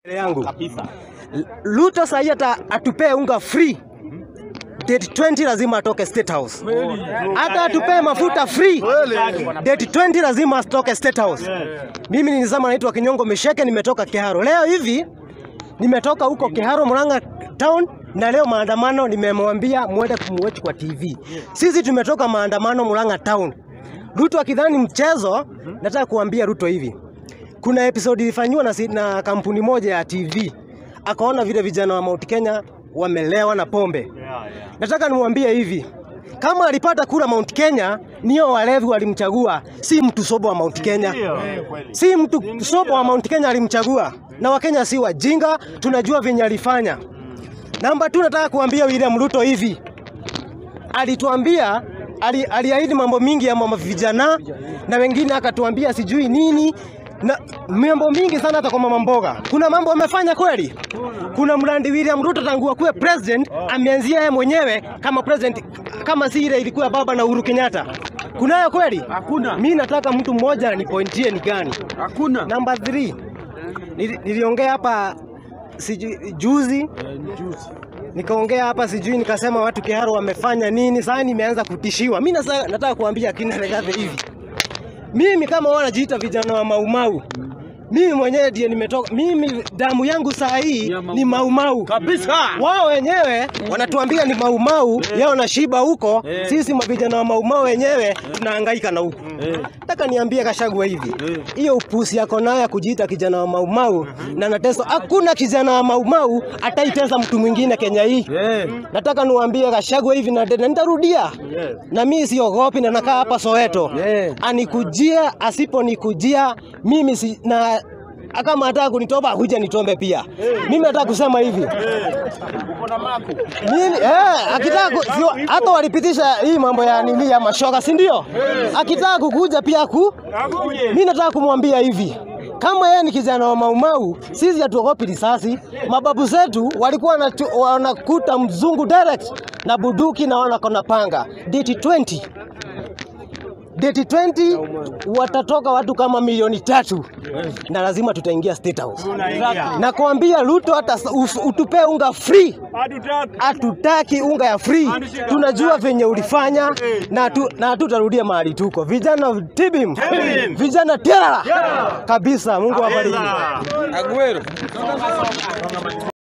yangu Ruto sahii hata atupee unga free date 20 lazima atoke State House. Hata atupee mafuta free date 20 lazima atoke State House. Mimi nilisema naitwa Kinyongo Mesheke, nimetoka Kiharo. Leo hivi nimetoka huko Kiharo Murang'a town na leo maandamano nimemwambia mwende kumwatch kwa TV. Sisi tumetoka maandamano Murang'a town. Ruto akidhani mchezo, nataka kuambia Ruto hivi. Kuna episode ilifanywa na, si- na kampuni moja ya TV. Akaona vile vijana wa Mount Kenya wamelewa na pombe. Nataka nimwambie hivi. Kama alipata kura Mount Kenya, niyo walevi walimchagua, si mtu sobo wa Mount Kenya. Si mtu sobo wa Mount Kenya alimchagua. Na Wakenya si wajinga, tunajua venye alifanya. Namba tu nataka kuambia William Ruto hivi. Alituambia ali, aliahidi mambo mingi ya mama vijana na wengine akatuambia sijui nini na mambo mingi sana hata kwa mama mboga. Kuna mambo amefanya kweli? Kuna mradi William Ruto tangu akuwe president ameanzia yeye mwenyewe kama president, kama si ile ilikuwa baba na Uhuru Kenyatta. Kunayo kweli? Hakuna. Mimi nataka mtu mmoja nipointie ni gani? Hakuna. Namba 3 Nili, niliongea hapa sijui juzi nikaongea hapa sijui nikasema watu Kiharo wamefanya nini. Sasa nimeanza kutishiwa. Mimi nasa- nataka kuambia kina Regathe hivi, mimi kama wanajiita vijana wa Maumau, mimi mwenyewe ndiye nimetoka. Mimi damu yangu saa hii Ya Mau ni Maumau Kabisa. wao wenyewe wanatuambia ni Maumau yao na shiba huko, Eh. sisi mavijana wa Maumau wenyewe tunahangaika na huko. Eh. Nataka niambie Kashagwa hivi, Eh. hiyo upusi yako nayo ya kujiita kijana wa Maumau na nateso, hakuna kijana wa Maumau ataitesa mtu mwingine Kenya hii. Eh. Nataka niwaambie Gachagua hivi na na nitarudia, na mimi siogopi na nakaa hapa Soweto. Yeah. Anikujia asiponikujia mimi si, na kama hataka kunitoba akuja nitombe pia. Mimi nataka kusema hivi mimi eh, akitaka ku- sio, hata walipitisha hii mambo ya nini ya mashoga, si ndio? Akitaka kukuja pia ku mimi nataka kumwambia hivi kama yeye ni kijana wa Maumau, sisi hatuogopi risasi. Mababu zetu walikuwa wanatu- wanakuta mzungu direct na buduki na wanakona panga. Date 20 Date 20 watatoka watu kama milioni tatu na lazima tutaingia State House. Na kuambia Ruto hata uf- utupee unga free hatutaki unga ya free. Tunajua venye ulifanya na tu, na hatutarudia mahali tuko. Vijana tibim, vijana tiara kabisa. Mungu awabariki. Aguero.